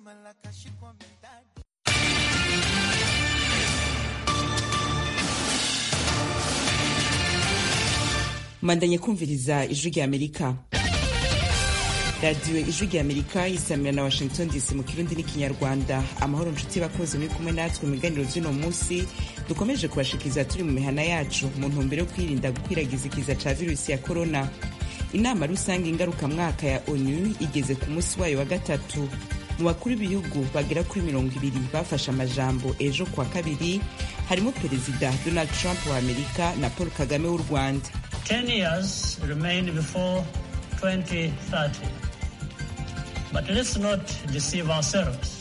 mandanye kumviriza ijwi rya amerika radiyo ijwi rya amerika yisamira na washington dc mu kirundi n'ikinyarwanda amahoro nshuti bakozi muri kumwe natwe mu biganiro by'uno munsi dukomeje kubashikiriza turi mu mihana yacu mu ntumbero yo kwirinda gukwiragiza ikiza ca virusi ya korona inama rusange ngarukamwaka ya onu igeze ku munsi wayo wa gatatu mu bakuru b'ibihugu bagera kuri mirongo ibiri bafashe amajambo ejo kuwa kabiri harimo perezida donald trump wa amerika na paul kagame w'u rwanda 10 years remain before 2030. But let's not deceive ourselves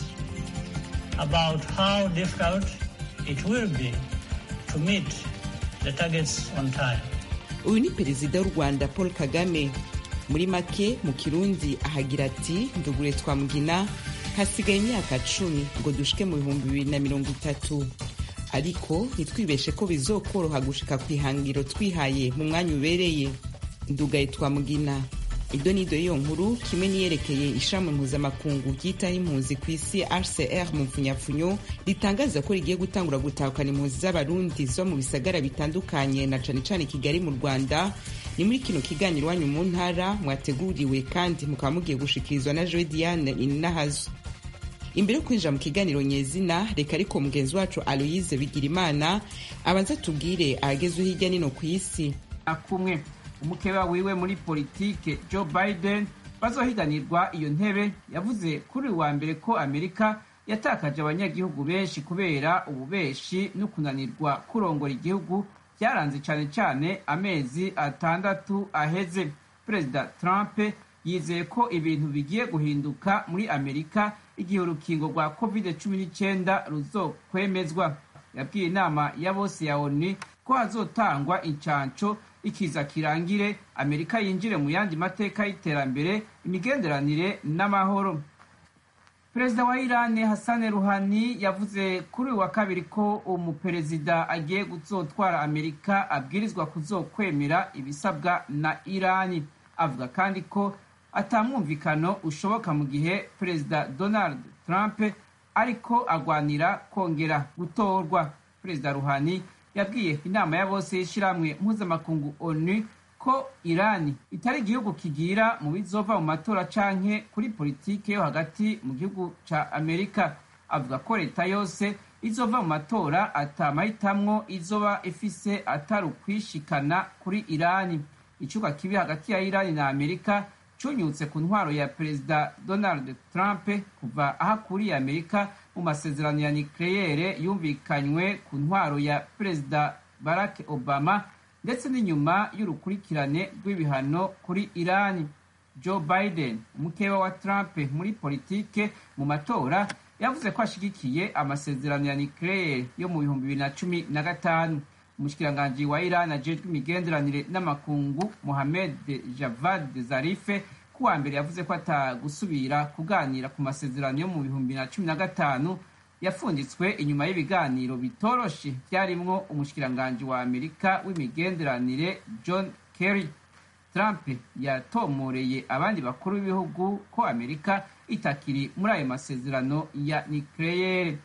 about how difficult it will be to meet the targets on time. uyu ni perezida w'u rwanda paul kagame muri make mu kirundi ahagira ati ndugure twamugina hasigaye imyaka cumi ngo dushike mu bihumbi bibiri na mirongo itatu ariko ntitwibeshe ko bizokoroha gushika ku ihangiro twihaye mu mwanya ubereye ndugaye twamugina ido nido y'iyo nkuru kimwe niyerekeye ishami mpuzamakungu ryitaho impunzi ku isi hcr mu mfunyapfunyo ritangaza ko rigiye gutangura gutahukana impunzi z'abarundi zo mu bisagara bitandukanye na cane cane kigali mu rwanda ni muri kino kiganiro iwanyu mu ntara mwateguriwe kandi mukaba mugiye gushikirizwa na joe diane ininahazo imbere yo kwinjira mu kiganiro nyezina reka ariko mugenzi wacu aloyize bigirimana abanza tubwire ahagezwe hirya nino ku isi kumwe umukeba wiwe muri politike joe biden bazohiganirwa iyo ntebe yavuze kuri uyu wa mbere ko amerika yatakaje abanyagihugu benshi kubera ububeshi no kunanirwa kurongora igihugu byaranze cyane cyane amezi atandatu aheze perezida trump yizeye ko ibintu bigiye guhinduka muri amerika igihe urukingo rwa covid cumi n'icyenda ruzokwemezwa yabwiye inama ya bose ya oni ko hazotangwa incanco ikiza kirangire amerika yinjire mu yandi mateka y'iterambere imigenderanire n'amahoro perezida wa irani hassan ruhani yavuze kuri uyu wa kabiri ko umuperezida agiye kuzotwara amerika abwirizwa kuzokwemera ibisabwa na irani avuga kandi ko atamwumvikano ushoboka mu gihe perezida donald trump ariko agwanira kongera gutorwa perezida ruhani yabwiye inama ya bose y'ishyirahamwe mpuzamakungu onu ko irani itari igihugu kigira mu bizova mu matora canke kuri politike yo hagati mu gihugu ca amerika avuga ko leta yose izova mu matora atamahitamwo izoba ifise atari ukwishikana kuri irani icuka kibi hagati ya irani na amerika cunyutse ku ntwaro ya perezida donald trump kuva aho akuriye amerika mu masezerano ya nikleyere yumvikanywe ku ntwaro ya perezida barack obama ndetse n'inyuma y'urukurikirane rw'ibihano kuri irani joe biden umukeba wa trump muri politike mu matora yavuze ko ashigikiye amasezerano ya nikleyere yo mu bihumbi bibiri na cumi na gatanu umushikiranganji wa iran ajejwe imigenderanire n'amakungu mohamed javad zarife kuwa mbere yavuze ko atagusubira kuganira ku masezerano yo mu bihumbi na cumi na gatanu yafunditswe inyuma y'ibiganiro bitoroshe byarimwo umushikiranganji wa amerika w'imigenderanire john kerry trump yatomoreye abandi bakuru b'ibihugu ko amerika itakiri muri ayo masezerano ya nikleyere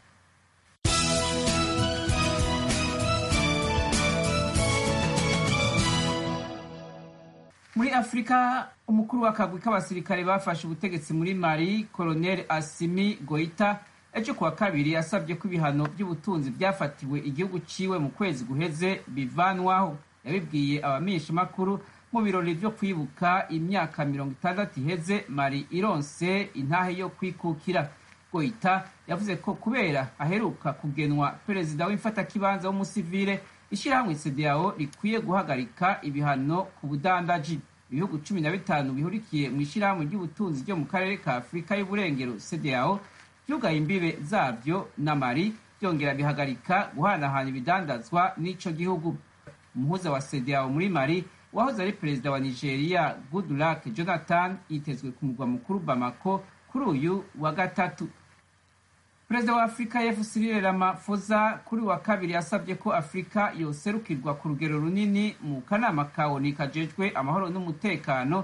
muri afurika umukuru w'akagwi k'abasirikare bafashe ubutegetsi muri mali colonel asimi goita ejo kuwa kabiri yasabye ko ibihano by'ubutunzi byafatiwe igihugu ciwe mu kwezi guheze bivanwaho yabibwiye abamenyeshamakuru mu birori byo kwibuka imyaka mirongo itandatu iheze mali ironse intahe yo kwikukira goita yavuze ko kubera aheruka kugenwa perezida w'imfatakibanza w'umusivile ishyirahamwe cdao rikwiye guhagarika ibihano ku budandaji ibihugu cumi na bitanu bihurikiye mu ishyirahamwe ry'ubutunzi ryo mu karere ka afurika y'uburengero cdao byugaye imbibe zabyo na mari byongera bihagarika guhanahana ibidandazwa n'ico gihugu umuhuza wa cdao muri mari wahoze ari perezida wa nigeria goodluck jonathan yitezwe ku murwa mukuru bamako kuri uyu wa gatatu perezida wa afurika y'epfo cyril ramaphosa kuri wa kabiri yasabye ko afurika yoserukirwa ku rugero runini mu kanama ka oni kajejwe amahoro n'umutekano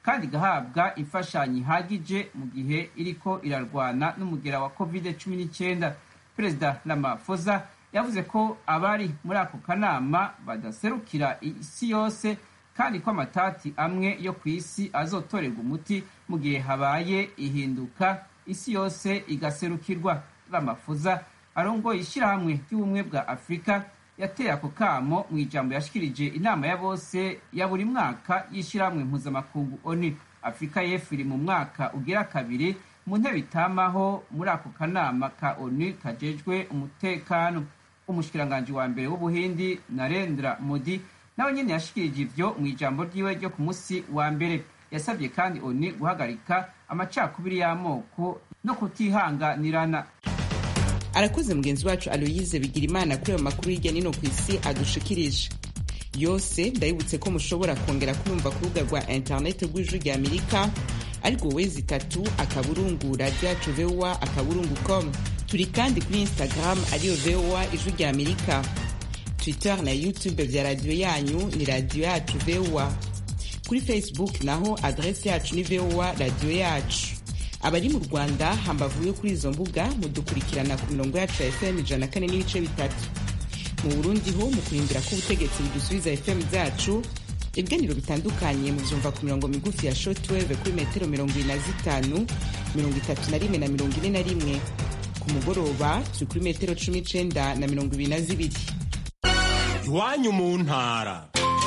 kandi igahabwa imfashanyo ihagije mu gihe iriko irarwana n'umugera wa covid cumi n'icyenda perezida Ramaphosa yavuze ko abari muri ako kanama badaserukira isi yose kandi ko amatati amwe yo ku isi azotorerwa umuti mu gihe habaye ihinduka isi yose igaserukirwa Ramaphosa arongoye ishyirahamwe ry'ubumwe bwa afurika yateye ako kamo mu ijambo yashikirije inama ya bose ya buri mwaka y'ishyirahamwe mpuzamakungu oni afurika y'epfo iri mu mwaka ugira kabiri mu ntebe itamaho muri ako kanama ka onu kajejwe umutekano umushikiranganji wa mbere w'ubuhindi narendra modi nawe nyene yashikirije ivyo mu ijambo ryiwe ryo ku musi wa mbere yasabye kandi oni guhagarika amacakubiri y'amoko no kutihanganirana arakoze mugenzi wacu aloyize bigira imana kuri ayo makuru hirya nino ku isi adushikirije yose ndabibutse ko mushobora kongera kuyumva ku rubuga rwa interineti rw'ijwi rya amerika ariko wezi itatu akaburungu radiyo yacu vowa akaburungu com turi kandi kuri instagram ariyo vowa ijwi rya amerika twitter na youtube vya radiyo yanyu ni radiyo yacu vowa kuri facebook naho adresi yacu ni vowa radiyo yacu abari mu rwanda hambavu yo kuri izo mbuga mudukurikirana ku mirongo yacu ya fm ijana na kane n'ibice bitatu mu burundi ho mu kurindira ko ubutegetsi budusubiza fm zacu ibiganiro bitandukanye mubyumva ku mirongo migufi ya shortwave kuri metero mirongo ine na zitanu mirongo itatu na rimwe na mirongo ine na rimwe ku mugoroba turi kuri metero cumi n'icenda na mirongo ibiri na zibiri iwanyu mu ntara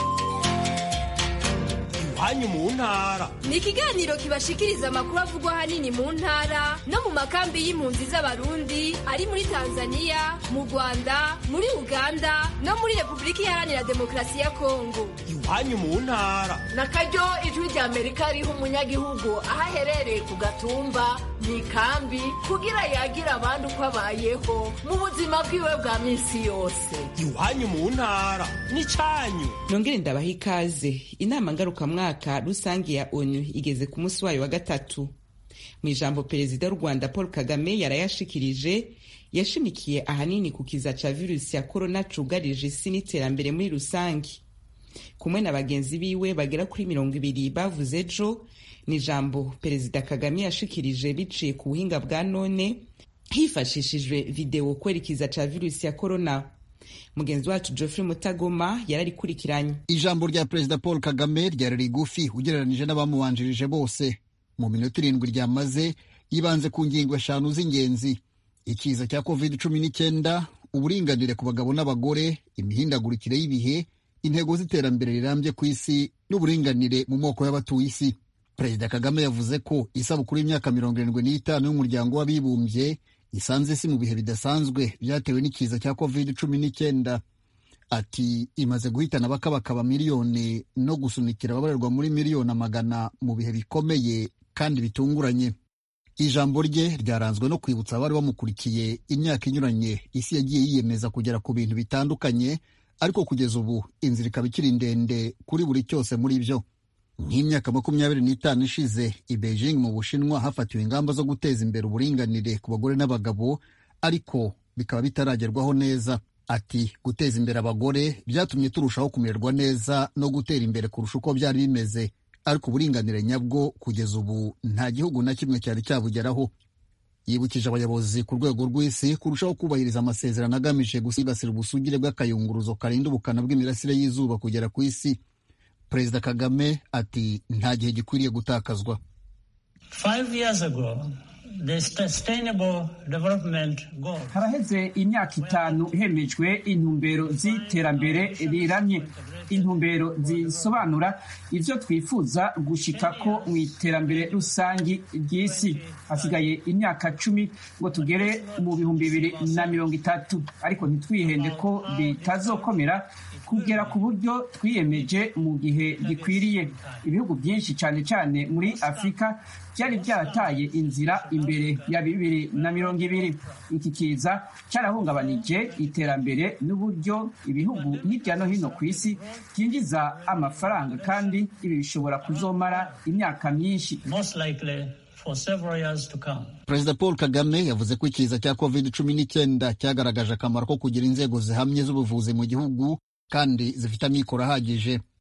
iwanyu mu ntara ni ikiganiro kibashikiriza amakuru avugwa ahanini mu ntara no mu makambi y'impunzi z'abarundi ari muri tanzania mu rwanda muri uganda no muri repubulika iharanira demokarasi ya kongo iwanyu mu ntara na karyo ijwi rya amerika riha umunyagihugu aho aherereye ku gatumba mu ikambi kugira yagira abandi uko abayeho mu buzima bwiwe bwa minsi yose iwanyu mu ntara n'icyanyu nongere ndabaha ikaze inama ngarukamwaka rusange ya onu igeze ku munsi wayo wa gatatu mu ijambo perezida w'u rwanda paul kagame yarayashikirije yashimikiye ahanini ku kiza ca virusi ya korona cugarije isi n'iterambere muri rusange kumwe na bagenzi biwe bagera kuri mirongo ibiri bavuze ejo ni ijambo perezida kagame yashikirije biciye ku buhinga bwa none hifashishijwe videwo kwerekeza ca virusi ya korona mugenzi wacu geoffrey mutagoma yararikurikiranye ijambo rya perezida paul kagame ryari rigufi ugereranije n'abamubanjirije bose mu minota irindwi ryamaze yibanze ku ngingo eshanu z'ingenzi ikiza cya covid cumi n'icyenda uburinganire ku bagabo n'abagore imihindagurikire y'ibihe intego z'iterambere rirambye ku isi n'uburinganire mu moko y'abatuye isi perezida kagame yavuze ko isabukuru y'imyaka mirongo irindwi n'itanu y'umuryango w'abibumbye isanze isi mu bihe bidasanzwe byatewe n'ikiza cya covid cumi n'icyenda ati imaze guhitana abakabakaba miliyoni no gusunikira ababarerwa muri miliyoni amagana mu bihe bikomeye kandi bitunguranye ijambo rye ryaranzwe no kwibutsa abari bamukurikiye imyaka inyuranye isi yagiye yiyemeza kugera ku bintu bitandukanye ariko kugeza ubu inzira ikaba ikiri ndende kuri buri cyose muri byo nk'imyaka makumyabiri n'itanu ishize i Beijing mu Bushinwa hafatiwe ingamba zo guteza imbere uburinganire ku bagore n'abagabo ariko bikaba bitaragerwaho neza ati guteza imbere abagore byatumye turushaho kumererwa neza no gutera imbere kurusha uko byari bimeze ariko uburinganire nyabwo kugeza ubu nta gihugu na kimwe cyari cyabugeraho yibukije abayobozi ku rwego rw'isi kurushaho kubahiriza amasezerano agamije gusigasira ubusugire bw'akayunguruzo karinda ubukana bw'imirasire y'izuba kugera ku isi perezida kagame ati nta gihe gikwiriye gutakazwa haraheze imyaka itanu hemejwe intumbero z'iterambere riramye intumbero zisobanura ivyo twifuza gushikako mu iterambere rusangi ry'isi hasigaye imyaka cumi ngo tugere mu bihumbi bibiri na mirongo itatu ariko ntitwihende ko bitazokomera kugera ku buryo twiyemeje mu gihe gikwiriye ibihugu byinshi cyane cyane muri afurika byari byarataye inzira imbere ya bibiri na mirongo ibiri iki kiza cyarahungabanije iterambere n'uburyo ibihugu hirya no hino ku isi byinjiza amafaranga kandi ibi bishobora kuzomara imyaka myinshi perezida paul kagame yavuze ko ikiza cya covid cumi n'icyenda cyagaragaje akamaro ko kugira inzego zihamye z'ubuvuzi mu gihugu kandi zifite amikoro ahagije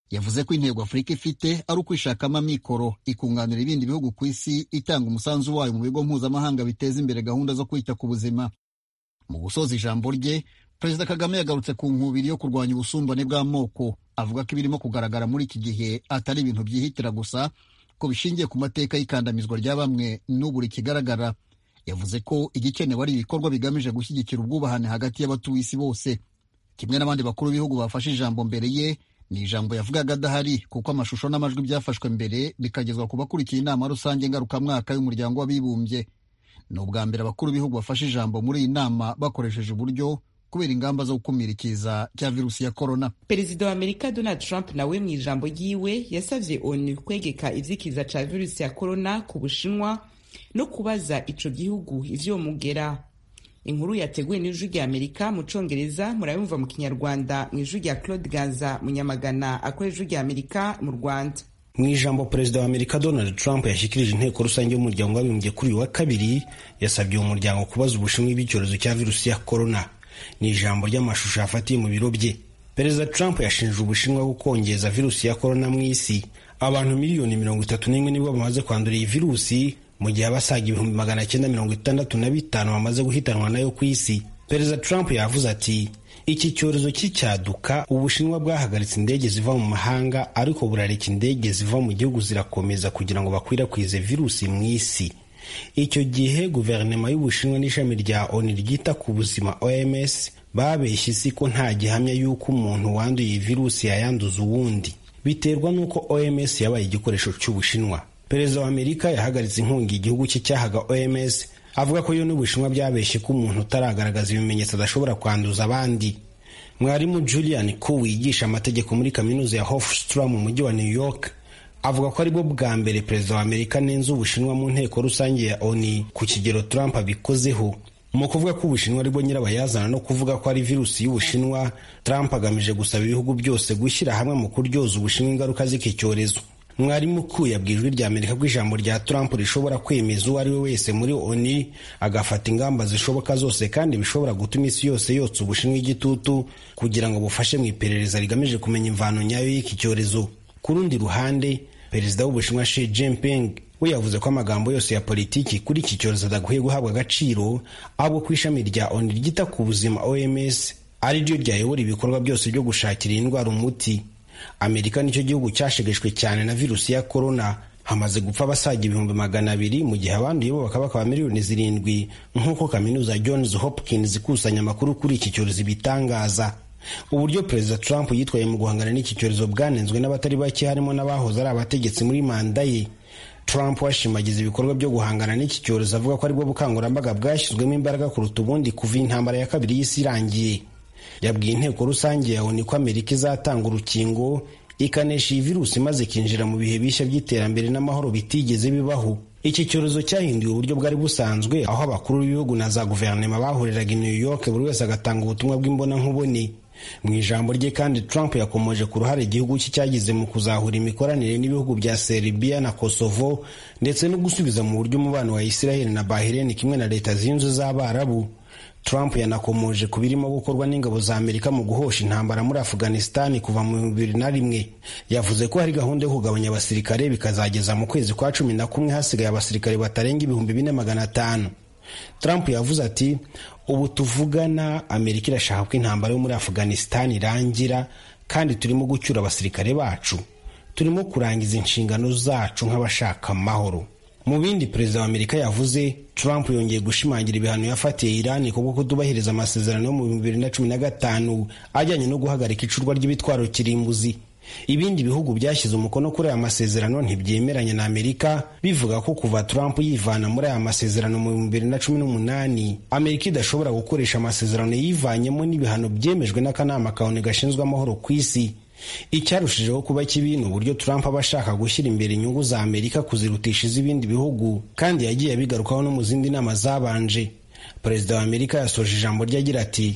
yavuze ko intego afurika ifite ari ukwishakamo amikoro ikunganira ibindi bihugu ku isi itanga umusanzu wayo mu bigo mpuzamahanga biteza imbere gahunda zo kwita ku buzima mu gusoza ijambo rye perezida kagame yagarutse ku nkubiri yo kurwanya ubusumbane bw'amoko avuga ko ibirimo kugaragara muri iki gihe atari ibintu byihitira gusa ko bishingiye ku mateka y'ikandamizwa rya bamwe n'ubu rikigaragara yavuze ko igikenewe ari ibikorwa bigamije gushyigikira ubwubahane hagati y'abatuye isi bose kimwe n'abandi bakuru b'ibihugu bafashe ijambo mbere ye ni ijambo yavugaga adahari kuko amashusho n'amajwi byafashwe mbere bikagezwa ku bakurikiye inama rusange ngarukamwaka y'umuryango w'abibumbye ni ubwa mbere abakuru b'ibihugu bafashe ijambo muri iyi nama bakoresheje uburyo kubera ingamba zo gukumira ikiza cya virusi ya korona perezida wa amerika donald trump nawe mu ijambo ryiwe yasabye onu kwegeka ivy'ikiza ca virusi ya korona ku bushinwa no kubaza ico gihugu ivyomugera inkuru yateguwe n'ijwi rya amerika mu congereza murayumva mu kinyarwanda mu ijwi rya claude ganza munyamagana akora ijwi rya amerika mu rwanda mu ijambo perezida wa amerika donald trump yashyikirije inteko rusange y'umuryango w'abibumbye kuri uyu wa kabiri yasabye uwo muryango kubaza ubushinwa bw'icyorezo cya virusi ya korona ni ijambo ry'amashusho yafatiye mu biro bye perezida trump yashinje ubushinwa gukongeza virusi ya korona mu isi abantu miliyoni mirongo itatu n'imwe nibo bamaze kwandura iyi virusi mu gihe abasaga ibihumbi magana cyenda mirongo itandatu na bitanu bamaze guhitanwa nayo ku isi perezida trump yavuze ati iki cyorezo cy'icyaduka ubushinwa bwahagaritse indege ziva mu mahanga ariko burareka indege ziva mu gihugu zirakomeza kugira ngo bakwirakwize virusi mu isi icyo gihe guverinoma y'ubushinwa n'ishami rya oni ryita ku buzima oms babeshye isi ko nta gihamya y'uko umuntu wanduye iyi virusi yayanduza uwundi biterwa n'uko oms yabaye igikoresho cy'ubushinwa perezida wa amerika yahagaritse inkunga igihugu cye cyahaga oms avuga ko yo n'ubushinwa byabeshye ko umuntu utaragaragaza ibimenyetso adashobora kwanduza abandi mwarimu julian ko wigisha amategeko muri kaminuza ya hofstra mu mujyi wa new york avuga ko aribwo bwa mbere perezida wa amerika nenze ubushinwa mu nteko rusange ya oni ku kigero trump abikozeho mu kuvuga ko ubushinwa aribwo nyirabayazana no kuvuga ko ari virusi y'ubushinwa trump agamije gusaba ibihugu byose gushyira hamwe mu kuryoza ubushinwa ingaruka z'iki cyorezo mwarimu ku yabwiye ijwi rya amerika ko ijambo rya trump rishobora kwemeza uwo ari we wese muri oni agafata ingamba zishoboka zose kandi bishobora gutuma isi yose yotsa ubushinwa igitutu kugira ngo bufashe mu iperereza rigamije kumenya imvano nyayo y'iki cyorezo ku rundi ruhande perezida w'ubushinwa Xi Jinping we yavuze ko amagambo yose ya politiki kuri iki cyorezo adakwiye guhabwa agaciro ahubwo ku ishami rya oni ryita ku buzima oms ari ryo ryayobora ibikorwa byose byo gushakira iyi ndwara umuti amerika nicyo gihugu cyashegeshwe cyane na virusi ya korona hamaze gupfa abasaga ibihumbi magana abiri mu gihe abanduye bo bakaba bakaba miliyoni zirindwi nk'uko kaminuza ya johns hopkins ikusanya amakuru kuri iki cyorezo ibitangaza uburyo perezida trump yitwaye mu guhangana n'iki cyorezo bwanenzwe n'abatari bake harimo n'abahoze ari abategetsi muri manda ye trump washimagiza ibikorwa byo guhangana n'iki cyorezo avuga ko aribwo bukangurambaga bwashyizwemo imbaraga kuruta ubundi kuva intambara ya kabiri y'isi irangiye yabwiye inteko rusange ya oni ko amerika izatanga urukingo ikanesha iyi virusi maze ikinjira mu bihe bishya by'iterambere n'amahoro bitigeze bibaho iki cyorezo cyahinduye uburyo bwari busanzwe aho abakuru b'ibihugu na za guverinoma bahuriraga i new york buri wese agatanga ubutumwa bw'imbonankubone mu ijambo rye kandi trump yakomoje ku ruhare igihugu cye cyagize mu kuzahura imikoranire n'ibihugu bya serbia na kosovo ndetse no gusubiza mu buryo umubano wa israel na bahrain kimwe na leta zunze z'abarabu trump yanakomoje ku birimo gukorwa n'ingabo za amerika mu guhosha intambara muri afghanistan kuva mu bibiri na rimwe yavuze ko hari gahunda yo kugabanya abasirikare bikazageza mu kwezi kwa cumi na kumwe hasigaye abasirikare batarenga ibihumbi bine magana atanu trump yavuze ati ubu tuvugana amerika irashaka ko intambara yo muri afghanistan irangira kandi turimo gucyura abasirikare bacu turimo kurangiza inshingano zacu nk'abashaka amahoro mu bindi perezida wa amerika yavuze trump yongeye gushimangira ibihano yafatiye irani kubwo kutubahiriza amasezerano yo mu bibiri na cumi na gatanu ajyanye no guhagarika icurwa ry'ibitwaro kirimbuzi ibindi bihugu byashyize umukono kuri aya masezerano ntibyemeranya na amerika bivuga ko kuva trump yivana muri aya masezerano mu bibiri na cumi n'umunani amerika idashobora gukoresha amasezerano yivanyemo n'ibihano byemejwe n'akanama kaoni gashinzwe amahoro ku isi icyarushijeho kuba kibi ni uburyo trump aba ashaka gushyira imbere inyungu za amerika kuzirutisha iz'ibindi bihugu kandi yagiye abigarukaho no mu zindi nama zabanje perezida wa amerika yasoje ijambo rye agira ati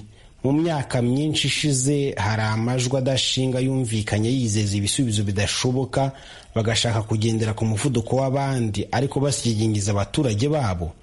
mu myaka myinshi ishize hari amajwi adashinga yumvikanye yizeza ibisubizo bidashoboka bagashaka kugendera ku muvuduko w'abandi ariko basigingiza abaturage babo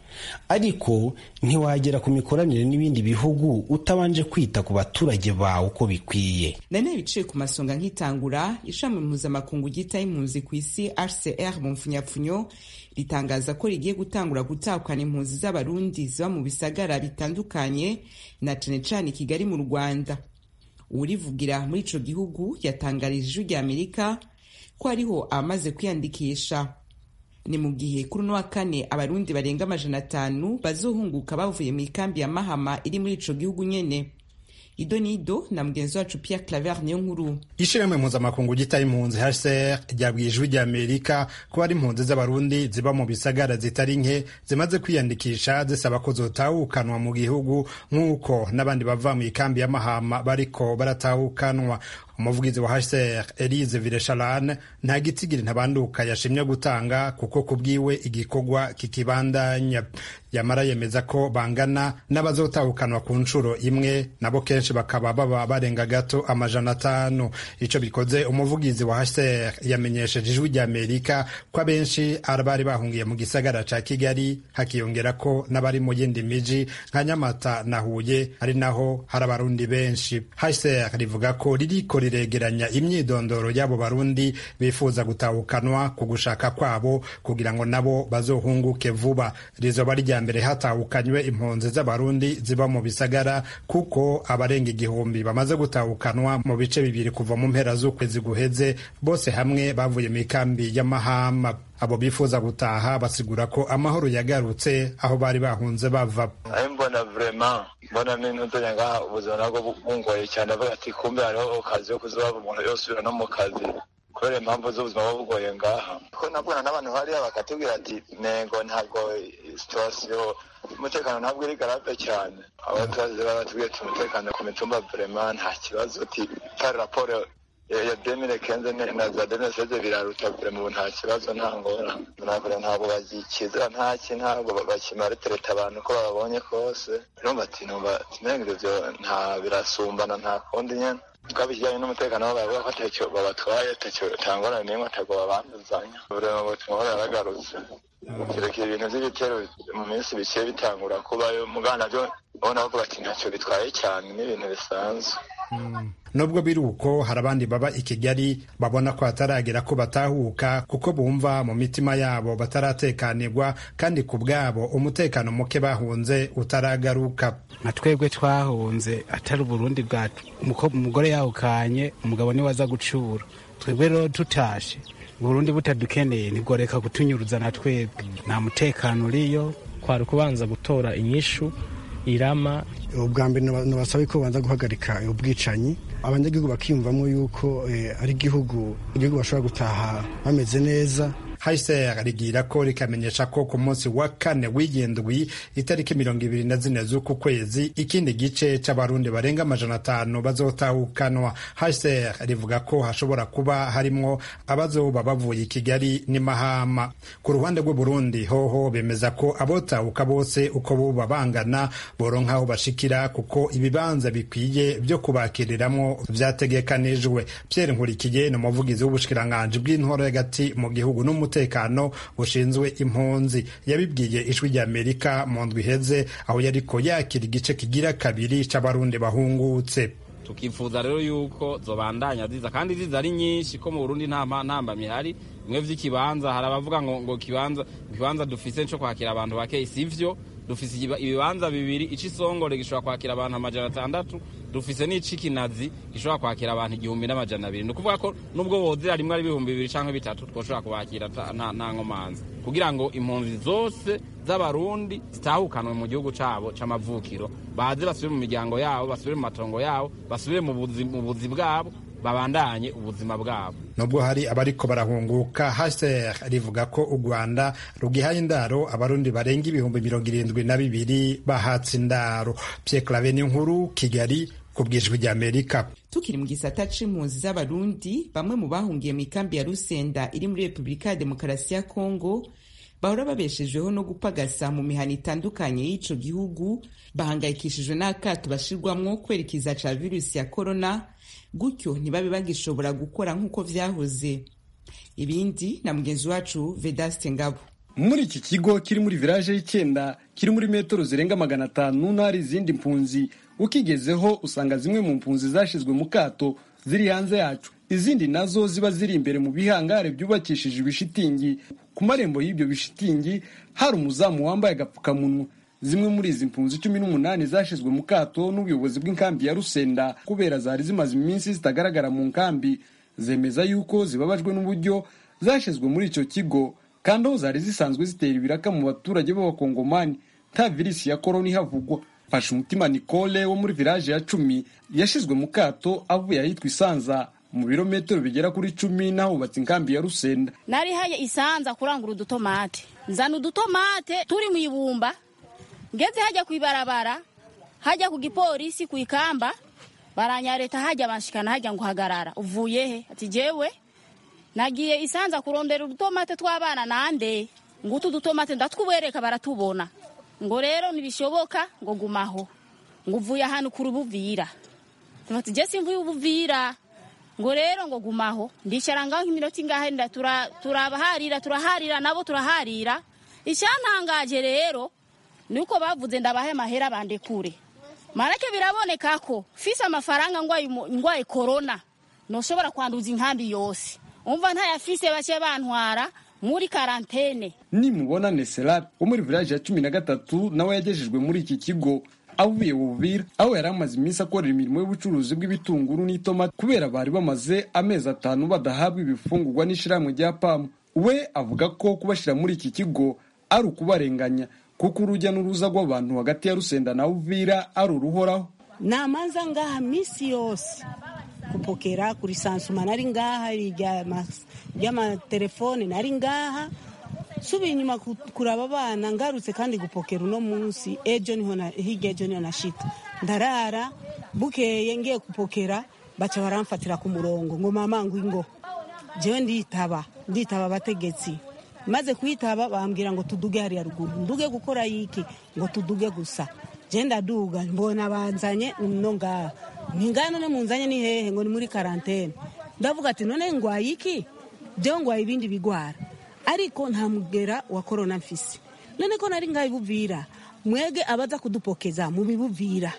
ariko ntiwagera ku mikoranire n'ibindi bihugu utabanje kwita ku baturage bawe uko bikwiye nane biciye ku masonga nk'itangura ishami mpuzamakungu ryitaho impunzi ku isi hcr mu mfunyapfunyo ritangaza ko rigiye gutangura gutakana impunzi z'abarundi ziba mu bisagara bitandukanye na cane cane kigali mu rwanda uwurivugira muri ico gihugu yatangarije ijwi rya amerika ko hariho abamaze kwiyandikisha ni mu gihe kuri uno wa kane abarundi barenga amajana atanu bazohunguka bavuye mu ikambi ya mahama iri muri ico gihugu nyene ido nido na mugenzi wacu Pierre Claver niyo nkuru ishirahamwe mpuzamakungu gitaye impunzi HCR ryabwiye ijwi rya Amerika ko hari impunzi z'abarundi ziba mu bisagara zitari nke zimaze kwiyandikisha zisaba ko zotahukanwa mu gihugu nk'uko n'abandi bava mu ikambi ya Mahama bariko baratahukanwa umuvugizi wa HCR Elise Villechalane nta gitsigiri ntabanduka yashimye gutanga kuko kubwiwe igikorwa kikibandanya yamara yemeza ko bangana n'abazotahukanwa ku nshuro imwe nabo kenshi bakaba baba barenga gato amajana atanu ico bikoze umuvugizi wa HCR yamenyesheje ijwi rya Amerika ko abenshi bari bahungiye mu gisagara ca Kigali hakiyongera ko n'abari mu yindi miji nka Nyamata na Huye ari naho hari abarundi benshi HCR rivuga ko ririko riregeranya imyidondoro y'abo barundi bifuza gutahukanwa ku gushaka kwabo kugira ngo nabo bazohunguke vuba rizoba rya mbere hatahukanywe impunzi z'abarundi ziba mu bisagara kuko abarenga igihumbi bamaze gutahukanwa mu bice bibiri kuva mu mpera z'ukwezi guheze bose hamwe bavuye mu ikambi y'amahama abo bifuza gutaha basigura ko amahoro yagarutse aho bari bahunze bava mbona vrema mbona n'intudonya ngaha ubuzima nabwo bungoye cyane avuga ati kumbe hariho kazi yo kuzoba umuntu yosubira no mu kazi kubera impamvu z'ubuzima buba bugoye ngaha ko nabwona n'abantu hariya bakatubwira ati nego ntabwo situwasiyo umutekano ntabwo iri garave cyane abaturage baratubwiye ati umutekano ku mitumba vrema nta kibazo ati kari raporo ya demire kenze na za demire seze biraruta kure mu nta kibazo nta ngora ntabwo ntabwo bagikizira ntaki ntabwo bakimara tereta abantu ko bababonye kose numva ati numva timenga ivyo nta birasumbana nta kundi nyene twabijyanye n'umutekano wabo bavuga ko atacyo babatwaye atacyo tangorane n'imwe atako babanduzanya uburema butumwa yaragarutse kirekire ibintu by'ibitero mu minsi bikiye bitangura kubayo mugana byo ubona bavuga ati ntacyo bitwaye cyane n'ibintu bisanzwe nubwo biri uko hari abandi baba i kigali babona ko hataragera ko batahuka kuko bumva mu mitima yabo bataratekanirwa kandi ku bwabo umutekano muke bahunze utaragaruka nka twebwe twahunze atari uburundi bwacu umugore yahukanye umugabo niwe aza gucura twebwe rero tutashe uburundi butadukeneye ntigoreka kutunyuruza na twebwe nta mutekano uriyo kwari kubanza gutora inyishu irama ubwa mbere nabasaba ko babanza guhagarika ubwicanyi abanyagihugu bakiyumvamo yuko ari igihugu igihugu bashobora gutaha bameze neza HCR rigira ko rikamenyesha ko ku munsi wa kane w'indwi itariki mirongo ibiri na zine z'uku kwezi ikindi gice c'abarundi barenga amajana atanu bazotahukanwa HCR rivuga ko hashobora kuba harimwo abazoba bavuye i Kigali n'i Mahama ku ruhande rw'Uburundi hoho bemeza ko abotahuka bose uko boba bangana boronka aho bashikira kuko ibibanza bikwiye vyo kubakiriramwo vyategekanijwe Pierre Nkurikiye ni umuvugizi w'ubushikiranganji bw'intore hagati mu gihugu n'umu umutekano bushinzwe impunzi yabibwiye ijwi rya amerika mu ndwi iheze aho yariko yakira igice kigira kabiri c'abarundi bahungutse tukifuza rero yuko zobandanya ziza kandi ziza ari nyinshi ko mu Burundi nta ntambamye hari bimwe vy'ikibanza hari abavuga ngo ngo kibanza kibanza dufise cyo kwakira abantu bake sivyo dufise ibibanza bibiri icisongore gishobora kwakira abantu amajana atandatu dufise n'icikinazi gishobora kwakira abantu igihumbi n'amajana abiri ni ukuvuga ko nubwo wozera rimwe ari ibihumbi bibiri canke bitatu twoshobora kubakira nta nkomanzi kugira ngo impunzi zose z'abarundi zitahukanwe mu gihugu cabo c'amavukiro baze basubire mu miryango yabo basubire mu matongo yabo basubire mu buzi bwabo babandanye ubuzima bwabo nubwo hari abariko barahunguka HCR rivuga ko u Rwanda rugihaye indaro abarundi barenga ibihumbi mirongo irindwi na bibiri bahatse indaro Pierre Claver nkuru Kigali ku bwijwi rya Amerika tukiri mu gisata c'impunzi z'abarundi bamwe mu bahungiye mu ikambi ya Rusenda iri muri Repubulika ya Demokarasi ya Kongo bahora babeshejweho no gupagasa mu mihana itandukanye y'ico gihugu bahangayikishijwe n'akato bashirwamwo kwerekeza ca virusi ya korona gutyo ntibabe bagishobora gukora nk'uko vyahoze ibindi na mugenzi wacu vedaste ngabo muri iki kigo kiri muri village y'icyenda kiri muri metero zirenga magana atanu n'ahari izindi mpunzi ukigezeho usanga zimwe mu mpunzi zashizwe mu kato ziri hanze yacu izindi nazo ziba ziri imbere mu bihangare byubakishije ibishitingi ku marembo y'ibyo bishitingi hari umuzamu wambaye agapfukamunwa zimwe muri izi mpunzi cumi n'umunani zashizwe mu kato n'ubuyobozi bw'inkambi ya rusenda kubera zari zimaze iminsi zitagaragara mu nkambi zemeza yuko zibabajwe n'uburyo zashizwe muri icyo kigo kandi aho zari zisanzwe zitera ibiraka mu baturage b'abakongomani nta virisi ya korona ihavugwa fasha umutima nicole wo muri village ya cumi yashizwe mu kato avuye ahitwa isanza mu birometero bigera kuri cumi n'ahubatse inkambi ya rusenda nari haye isanza kurangura udutomate nzana udutomate turi mu ibumba ngeze hajya ku ibarabara hajya ku gipolisi ku ikamba baranyareta hajya banshikana hajya ngo hagarara uvuye he ati jewe nagiye isanza kurondera udutomate tw'abana nande ngutu udutomate ndatwubereka baratubona ngo rero ntibishoboka ngo gumaho ngo uvuye ahantu kuri ubuvira ati je simvuye ubuvira ngo rero ngo gumaho ndicara ngaho nk'iminota ingahe turabaharira turaharira nabo turaharira icyantangaje rero ni uko bavuze ndabahe amahera bandekure marake biraboneka ko fise amafaranga ngwaye korona ntushobora kwanduza inkambi yose umva ntayafise bake bantwara muri karantene nimubona neserari wo muri village ya cumi na gatatu nawe yagejejwe muri iki kigo avuye buvira aho yari amaze iminsi akorera imirimo y'ubucuruzi bw'ibitunguru n'itomati kubera bari bamaze amezi atanu badahabwa ibifungurwa n'ishyirahamwe rya pamu we avuga ko kubashyira muri iki kigo ari ukubarenganya kuko urujya n'uruza rw'abantu hagati ya rusenda na uvira ari uruhoraho namanza ngaha minsi yose kupokera kuri sansuma nari ngaha ry'amatelefone nari ngaha subiye inyuma kuraba abana ngarutse kandi gupokera uno munsi ejo niho hirya ejo niho nashita ndarara bukeye ngiye gupokera baca baramfatira ku murongo ngo mama ngo ingo jewe nditaba nditaba abategetsi maze kwitaba bambwira ngo tuduge hariya ruguru nduge gukora yiki ngo tuduge gusa je ndaduga mbona banzanye no ngaha ntingana none munzanye ni hehe ngo ni muri karantene ndavuga ati none ngwaye iki jewe ngwaye ibindi bigwara ariko nta mugera wa korona mfise none ko nari ngaho ibuvira mwege abaza kudupokeza mubibuvira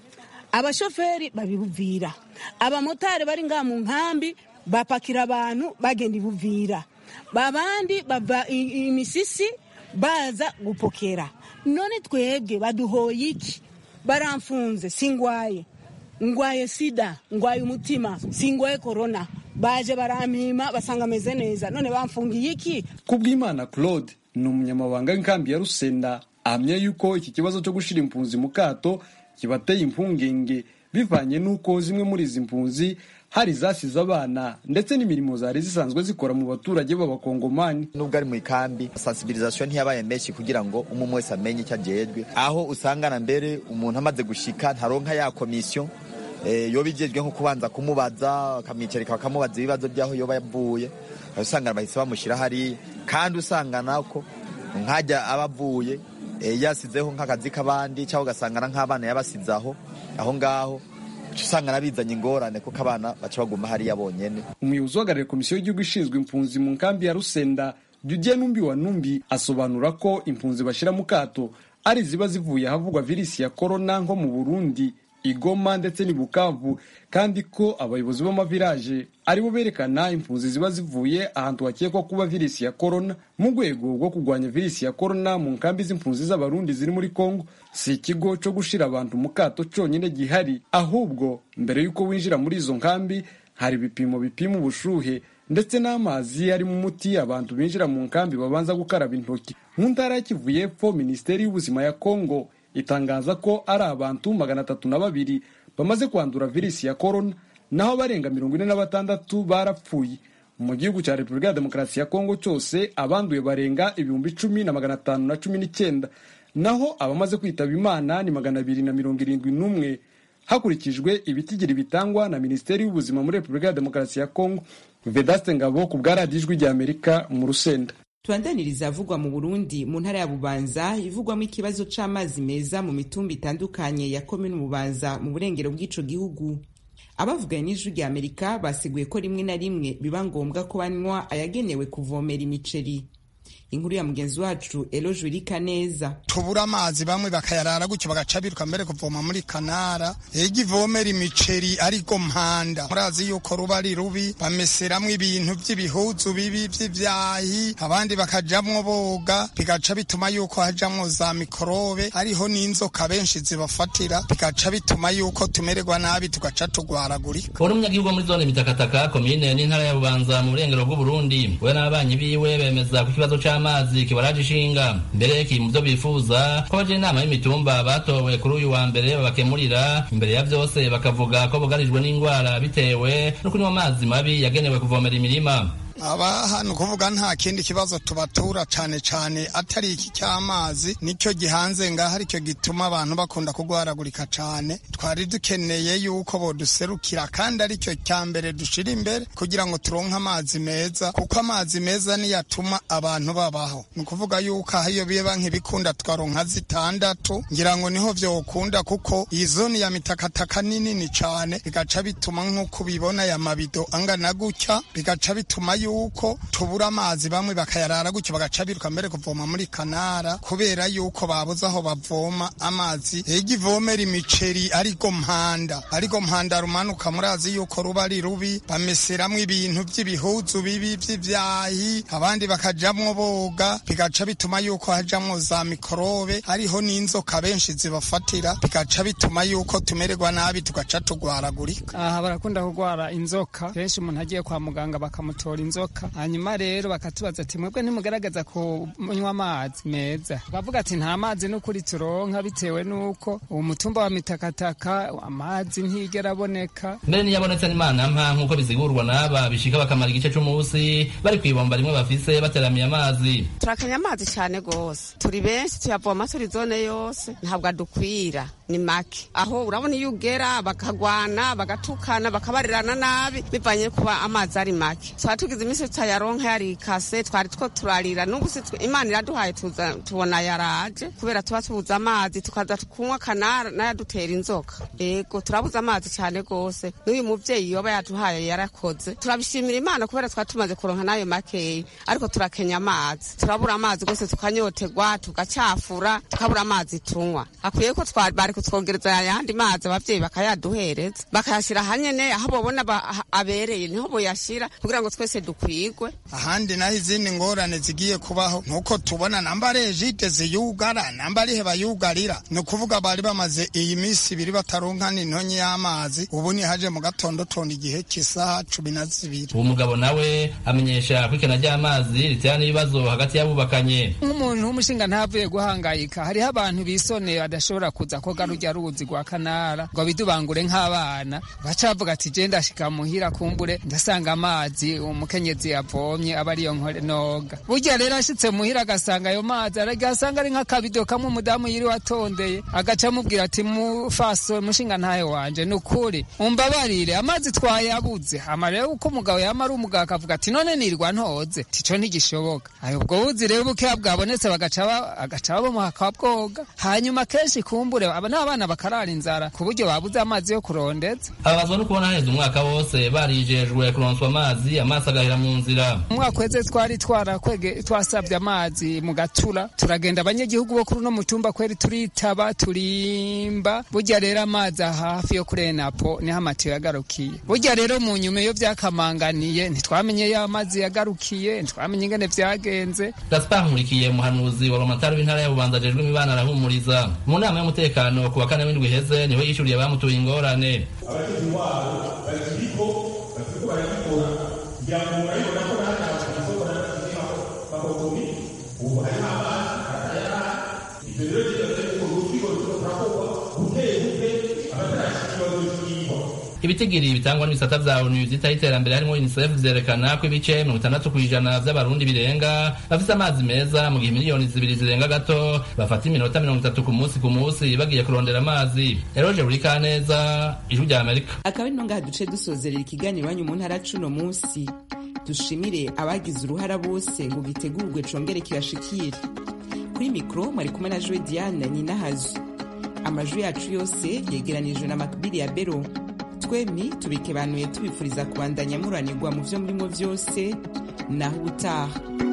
abashoferi babibuvira abamotari bari ngaha mu nkambi bapakira abantu bagenda ibuvira babandi bava imisisi baza gupokera none twebwe baduhoye iki baramfunze singwaye ngwaye sida ngwaye umutima singwaye korona baje barampima basanga ameze neza none bamfungiye iki kubw'imana claude ni umunyamabanga w'inkambi ya rusenda ahamya yuko iki kibazo cyo gushyira impunzi mu kato kibateye impungenge bivanye n'uko zimwe muri izi mpunzi hari izasize abana ndetse n'imirimo zari zisanzwe zikora mu baturage b'abakongomani nubwo ari mu ikambi sensibilisation ntiyabaye menshi kugira ngo umwe wese amenye icyo ajejwe aho usangana mbere umuntu amaze gushika ntaronka ya komisiyo yoba igejwe nko kubanza kumubaza akamwicarika bakamubaza ibibazo by'aho yoba yavuye usangana bahise bamushyira hariya kandi usangana ko nkajya aba avuye yasizeho nk'akazi k'abandi cyangwa ugasangana nk'abana yabasize aho aho ngaho usanga bizanye ingorane kuko abana baca baguma hariya bonyine umuyobozi uhagarariye komisiyo y'igihugu ishinzwe impunzi mu nkambi ya rusenda judiye numbi wa numbi asobanura ko impunzi bashyira mu kato ari iziba zivuye ahavugwa virisi ya korona nko mu burundi igoma ndetse n'i bukavu kandi ko abayobozi b'amavilaje aribo berekana impunzi ziba zivuye ahantu hakekwa kuba virisi ya korona mu rwego rwo kurwanya virisi ya korona mu nkambi z'impunzi z'abarundi ziri muri kongo si ikigo cyo gushira abantu mu kato cyonyine gihari ahubwo mbere y'uko winjira muri izo nkambi hari ibipimo bipima ubushuhe ndetse n'amazi arimo umuti abantu binjira mu nkambi babanza gukaraba intoki mu ntara ya kivu y'epfo minisiteri y'ubuzima ya kongo itangaza ko ari abantu magana atatu na babiri bamaze kwandura virisi ya korona naho barenga mirongo ine na batandatu barapfuye mu gihugu cya repubulika ya demokarasi ya kongo cyose abanduye barenga ibihumbi icumi na magana atanu na cumi n'icyenda naho abamaze kwitaba imana ni magana abiri na mirongo irindwi n'umwe hakurikijwe ibitigiri bitangwa na minisiteri y'ubuzima muri repubulika ya demokarasi ya kongo vedaste ngabo ku bwa radiyo ijwi ry'amerika mu rusenda tubandaniriza avugwa mu burundi mu ntara ya bubanza ivugwamo ikibazo c'amazi meza mu mitumba itandukanye ya komini bubanza mu burengero bw'ico gihugu abavuganye n'ijwi rya amerika basiguye ko rimwe na rimwe biba ngombwa ko banywa ayagenewe kuvomera imiceri inkuru ya mugenzi wacu elo jurika neza tubura amazi bamwe bakayarara gutyo bagaca biruka mbere kuvoma muri kanara ega ivomera imiceri ariko mpanda murazi yuko ruba ari rubi bameseramwo ibintu vy'ibihuzu bibi vy'ivyahi abandi bakajamwo boga bigaca bituma yuko hajamwo za mikorobe hariho n'inzoka benshi zibafatira bigaca bituma yuko tumererwa nabi tugaca tugwaragurika uri umunyagihugu muri zone mitakataka komine n'intara ya bubanza mu burengero bw'uburundi we n'ababanyi biwe bemeza ku kibazo c'amazi amazi kibaraje ishinga mbere kiri mu byo bifuza ko baje inama y'imitumba batowe kuri uyu wa mbere babakemurira imbere ya byose bakavuga ko bugarijwe n'indwara bitewe no kunywa amazi mabi yagenewe kuvomera imirima aba hano kuvuga nta kindi kibazo tubatura cane cane atari iki cy'amazi nicyo gihanze ngaho aricyo gituma abantu bakunda kugwaragurika cane twari dukeneye yuko boduserukira kandi aricyo cya mbere dushira imbere kugira ngo turonke amazi meza kuko amazi meza niyo atuma abantu babaho ni ukuvuga yuko aho iyo biba nk'ibikunda twaronka zitandatu ngira ngo niho vyokunda kuko iyi zone ya mitakataka ni nini cane bigaca bituma nk'uko ubibona ya mabido angana gutya bigaca bituma yuko tubura amazi bamwe bakayarara gutyo bagaca biruka mbere kuvoma muri kanara kubera yuko babuze aho bavoma amazi ega ivomera imiceri ariko mpanda ariko mpanda rumanuka murazi yuko ruba ari rubi bameseramwo ibintu vy'ibihuzu bibi vy'ivyahi abandi bakajamwo boga bigaca bituma yuko hajamwo za mikorobe hariho n'inzoka benshi zibafatira bigaca bituma yuko tumererwa nabi tugaca tugwaragurika aha barakunda kugwara inzoka kenshi umuntu agiye kwa muganga bakamutora inzoka hanyuma rero bakatubaza ati mwebwe ntimugaragaza kunywa amazi meza tukavuga ati nta mazi n'ukuri turonka bitewe n'uko uwo mutumba wa mitakataka amazi ntigera aboneka mbere niyabonetse n'imana mpa nk'uko bizigurwa n'aba bishika bakamara igice c'umunsi bari kw'ibomba rimwe bafise bateramiye amazi turakanya amazi cyane gose turi benshi tuyavoma turi zone yose ntabwo adukwira ni make aho urabona iyo ugera bakagwana bagatukana bakabarirana nabi bivanye kuba amazi ari make twari tugize iminsi tutayaronka yarikase twari two turarira n'ubu si imana iraduhaye tuza tubona yaraje kubera tuba tubuze amazi tukaza kunywa kanara n'ayadutera inzoka yego turabuze amazi cyane rwose n'uyu muvyeyi yoba yaduhaye yarakoze turabishimira imana kubera twari tumaze kuronka n'ayo makeyi ariko turakenya amazi turabura amazi rwose tukanyotegwa tugacafura tukabura amazi tunywa akwiye ko bari kutwongereza ayandi mazi abavyeyi bakayaduhereza bakayashira hanyene aho bobona abereye niho boyashira kugira ngo twese dukwigwe ahandi naho izindi ngorane zigiye kubaho nuko tubona namba ari ejide ziyugara namba arihe bayugarira ni ukuvuga bari bamaze iyi minsi ibiri bataronka n'intonyi y'amazi ubu nihaje mu gatondo tonda igihe cy'isaha cumi na zibiri uwo mugabo nawe amenyesha ko ikena ry'amazi ritera n'ibibazo hagati y'abubakanye nk'umuntu w'umushinga ntavuye guhangayika hariho abantu bisoneye badashobora kuza koga rujya ruzi rwa kanara ngo bidubangure nk'abana baca bavuga ati je ndashika muhira kumbure ndasanga amazi umukenyezi yavomye aba ariyo noga burya rero ashitse muhira agasanga ayo mazi agasanga ari nk'akabido kamwe umudamu yiriwe atondeye agaca amubwira ati mufaso mushinga ntayo wanje ni ukuri umbabarire amazi twayabuze hama rero uko umugabo yama ari umugabo akavuga ati none nirwa ntoze tico ntigishoboka ayo ubwo buzi rero bukeya bwabonetse bagaca babomuha akabwoga hanyuma kenshi kumbure aba n'abana bakarara inzara ku buryo babuze amazi yo kurondeza ababazwa no kubona haheze umwaka wose barijejwe kuronswa amazi amaso agahera mu nzira umwaka weze twari twarakwege twasabye amazi mu gatura turagenda abanyagihugu bo kuri uno mutumba kweri turitaba turimba burya rero amazi hafi yo kuri enapo niho amatiyo yagarukiye burya rero mu nyuma iyo vyakamanganiye ntitwamenye yo amazi yagarukiye ntitwamenye ingene vyagenze gaspar nkurikiye umuhanuzi wa romatari w'intara ya bubanza ajejwe imibano arahumuriza mu nama y'umutekano ku wa kane w'indwi iheze niwe yishuriye abamutuye ingorane abafite intwaro bakiriko bakiriko barabikora kugira ngo murabibona ko natwe amasoko natwe bakokomi ubu hariho amazi atayara ibyo rero kigaze ko urukiko ruriko turakorwa buke buke abatarashika ikibazo cy'iyihwa ibitigiri bitangwa n'ibisata vya onu vyitaho iterambere harimo unicef vyerekana ko ibice mirongo itandatu kw'ijana vy'abarundi birenga bafise amazi meza mu gihe miliyoni zibiri zirenga gato bafata iminota mirongo itatu ku munsi ku munsi bagiye kurondera amazi eroje buri kaneza ijwi rya amerika akaba ari ngaha duce dusozerera ikiganiro iwanyu mu ntara cuno munsi dushimire abagize uruhara bose ngo gitegurwe congere kibashikire kuri mikoro mwari kumwe na joe diane nyinahazo amajwi yacu yose yegeranijwe na makbiri ya bero twemi tubikebanuye tubifuriza kubandanya muranirwa mu vyo murimo vyose naho ubutaha